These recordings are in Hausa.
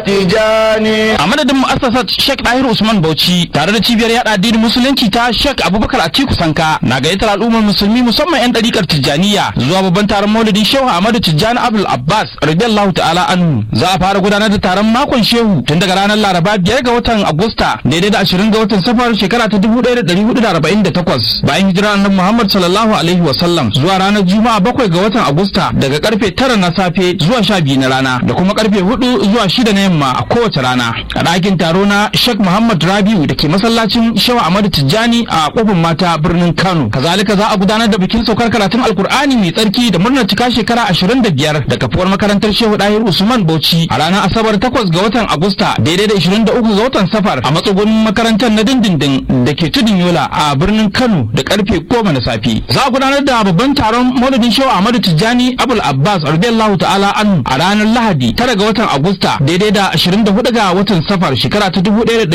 tijani a madadin mu'assasar Sheikh Dahir Usman Bauchi tare da cibiyar yada addinin musulunci ta Sheikh Abubakar Atiku Sanka na gayyatar al'ummar musulmi musamman yan dariƙar Tijjaniya zuwa babban taron Maulidin Shehu Ahmadu Tijjani Abdul Abbas radiyallahu ta'ala anhu za a fara gudanar da taron makon Shehu tun daga ranar Laraba biyar ga watan Agusta daidai da ashirin ga watan Safar shekara ta dubu ɗaya da ɗari hudu da arba'in da takwas bayan hijira annabi Muhammad sallallahu alaihi wa sallam zuwa ranar Juma'a bakwai ga watan Agusta daga karfe tara na safe zuwa sha biyu na rana da kuma karfe hudu zuwa shida na yamma a kowace rana a ɗakin taro na Sheikh Muhammad Rabiu da ke masallacin Shehu Ahmadu Tijjani a kofin mata birnin Kano kazalika za a gudanar da bikin saukar karatun Alkur'ani mai tsarki da murnar cika shekara ashirin da biyar da kafuwar makarantar Shehu Dahir Usman Bauchi a ranar Asabar takwas ga watan Agusta daidai da ishirin da uku ga watan Safar a matsugunin makarantar na dindindin da ke tudun Yola a birnin Kano da karfe goma na safe za a gudanar da babban taron Maulidin Shehu Ahmadu Tijjani Abul Abbas radiyallahu ta'ala anhu a ranar Lahadi tara ga watan Agusta daidai da 24 ga watan Safar shekara ta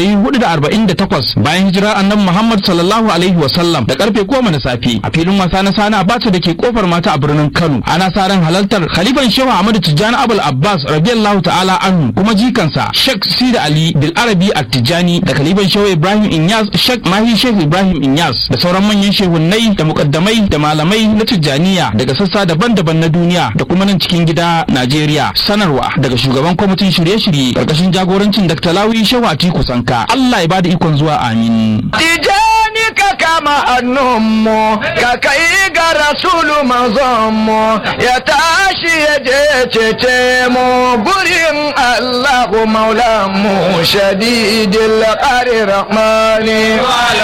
1448 bayan hijirar Annabi Muhammad sallallahu alaihi wa sallam da karfe 10 na safe a filin wasa na Sani Abacha da ke kofar mata a birnin Kano ana sa ran halartar Khalifan Shehu Ahmadu Tijjani Abul Abbas radiyallahu ta'ala anhu kuma jikansa Sheikh Sida Ali Bil Arabi At-Tijjani da Khalifan Shehu Ibrahim Inyas Sheikh Mahi Sheikh Ibrahim Inyas da sauran manyan shehunnai da mukaddamai da malamai na Tijjaniya daga sassa daban-daban na duniya da kuma nan cikin gida Najeriya sanarwa daga shugaban kwamitin shirye-shirye karkashin jagorancin Dr. Lawi Shehu Atiku Sanka Allah ya bada ikon zuwa amin tijani ka kama hannunmu ka kai ga rasulu manzonmu ya tashi ya je cece mu gurin allahu maulanmu shadidil ƙari rahmani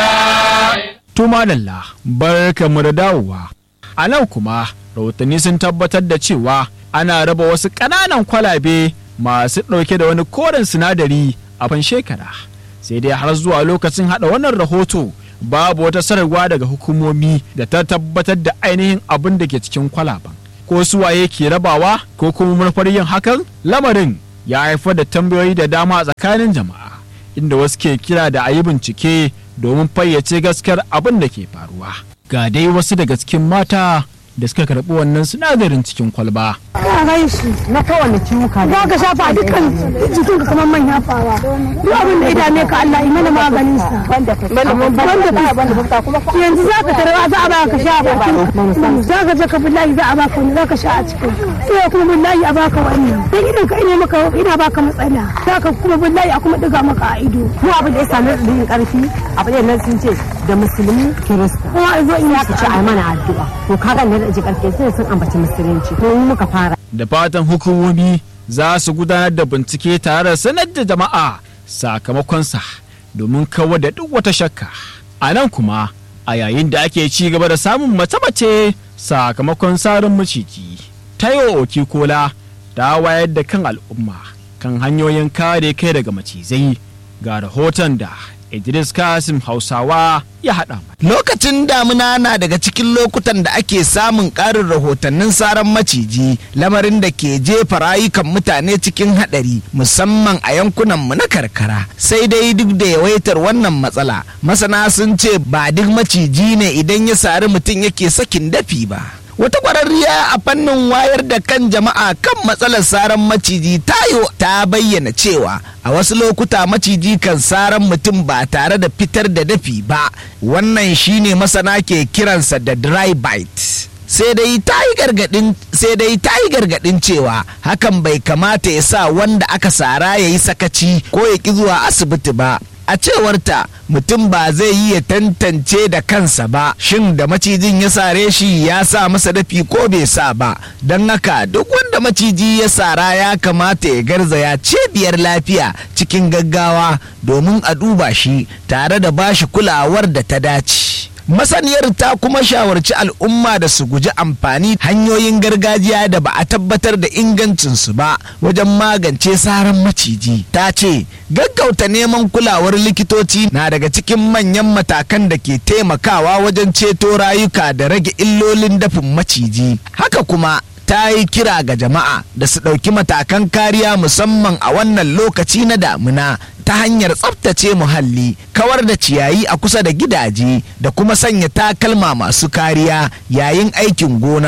Tuma lalla barkamu da dawowa. A nan kuma rahotanni sun tabbatar da cewa ana raba wasu ƙananan kwalabe masu ɗauke da wani koren sinadari a fan shekara. Sai dai har zuwa lokacin haɗa wannan rahoto babu wata sararwa daga hukumomi da ta tabbatar da ainihin abin da ke cikin kwalaban. Ko suwaye ke rabawa ko kuma manufar yin hakan lamarin ya haifar da tambayoyi da dama a tsakanin jama'a inda wasu ke kira da a yi bincike domin fayyace gaskiyar abin da ke faruwa. Ga dai wasu daga cikin mata da suka karɓi wannan sinadarin cikin kwalba. Ina gai shi na kowane ciwuka za ka shafa dukkan jikin ka kamar manya fara duk abin da ya dame ka Allah yi mana maganin sa banda banda banda fuska kuma yanzu za ka tarwa za a ba ka sha a bakin za ka je ka billahi za a baka wani za ka sha a cikin sai kuma billahi a baka wannan dan idan ka ina maka ina baka matsala za ka kuma billahi a kuma diga maka a ido mu abin da ya sami rin karfi abin da nan sun ce da musulmi kirista kuma a zo ina ka ce ai mana addu'a to kaga ne da ji karfi sai sun ambaci musulunci to mu muka fara Da fatan hukumomi za su gudanar da bincike tare da sanar da jama'a sakamakonsa domin kawar da duk wata shakka. A nan kuma a yayin da ake ci gaba da samun mace-mace sakamakon sarin maciji. Taiwo Okikola ta wayar da kan al'umma kan hanyoyin kare kai daga macizai ga rahoton da Idris Kasim Hausawa ya haɗa mana. Lokacin damuna na daga cikin lokutan da ake samun ƙarin rahotannin saran maciji lamarin da ke jefa rayukan mutane cikin haɗari musamman a yankunanmu na karkara. Sai dai duk da yawaitar wannan matsala masana sun ce ba duk maciji ne idan ya sari mutum yake sakin dafi ba. Wata ƙwararriya a fannin wayar da kan jama'a kan matsalar saran maciji tayo ta bayyana cewa a wasu lokuta maciji kan saran mutum ba tare da fitar da dafi ba wannan shine masana ke kiransa da dry bite. sai dai ta yi gargadin sai dai ta yi gargadin cewa hakan bai kamata ya sa wanda aka sara ya yi sakaci ko ya ki zuwa asibiti ba a cewarta mutum ba zai yi ya tantance da kansa ba shin da macijin ya sare shi ya sa masa dafi ko bai sa ba don haka duk wanda maciji ya sara ya kamata ya garzaya cibiyar lafiya cikin gaggawa domin a duba shi tare da bashi kulawar da ta dace masaniyar ta kuma shawarci al'umma da su guji amfani hanyoyin gargajiya da ba a tabbatar da ingancinsu ba wajen magance saran maciji ta ce gaggauta neman kulawar likitoci na daga cikin manyan matakan da ke taimakawa wajen ceto rayuka da rage illolin dafin maciji haka kuma ta yi kira ga jama'a da su ɗauki matakan kariya musamman a wannan lokaci na damuna ta hanyar tsaftace muhalli kawar da ciyayi a kusa da gidaje da kuma sanya takalma masu kariya yayin aikin gona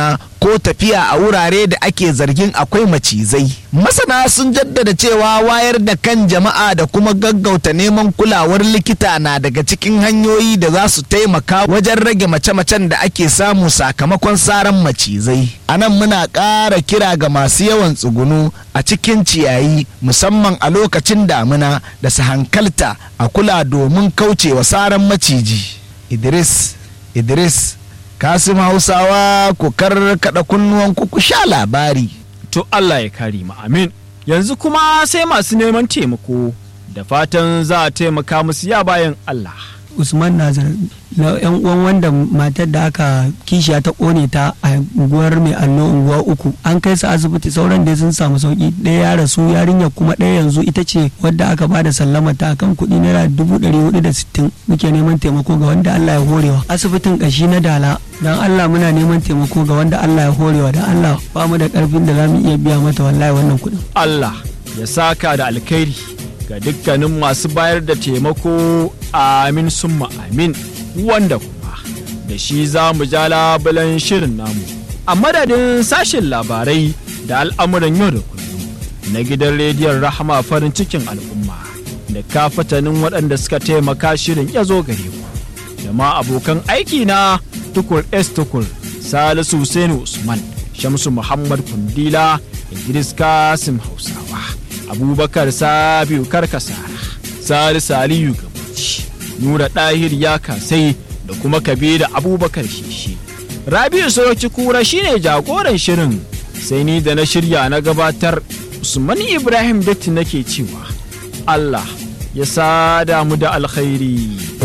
ko tafiya a wurare da ake zargin akwai macizai masana sun jaddada cewa wayar da kan jama'a da kuma gaggauta neman kulawar likita na daga cikin hanyoyi da za su taimaka wajen rage mace-macen da ake samu sakamakon saran macizai a nan muna ƙara kira ga masu yawan tsugunu a cikin ciyayi musamman a lokacin damina da su hankalta a kula domin kaucewa saran maciji idris idris kasim hausawa ku karkada kunnuwan ku sha labari to Allah ya kare mu amin yanzu kuma sai masu neman taimako da fatan za a taimaka musu ya bayan Allah usman nazar na yan uwan wanda matar da aka kishiya ta kone ta a unguwar mai allo unguwa uku an kai su asibiti sauran dai sun samu sauki ɗaya ya rasu yarinya kuma ɗaya yanzu ita ce wadda aka bada sallama ta kan kuɗi naira dubu ɗari hudu da sittin muke neman taimako ga wanda Allah ya horewa asibitin ƙashi na dala dan Allah muna neman taimako ga wanda Allah ya horewa dan Allah ba mu da ƙarfin da za mu iya biya mata wallahi wannan kuɗin Allah ya saka da alkhairi ga dukkanin masu bayar da taimako amin summa amin wanda kuma da shi za mu ja labulan shirin namu a madadin sashen labarai da al'amuran yau da kullum na gidan rediyon rahama farin cikin al'umma da kafatanin waɗanda suka taimaka shirin ya zo gare ku da ma abokan aiki na tukur s tukur salisu Hussaini usman shamsu muhammad kundila idris kasim hausawa abubakar sabiu karkasara salisu aliyu gabaci nura ɗahir ya kasai da kuma kabiru abubakar shishi rabiu sauki kura shine jagoran shirin sai ni da na shirya na gabatar usman ibrahim datti nake cewa allah ya sada mu da alkhairi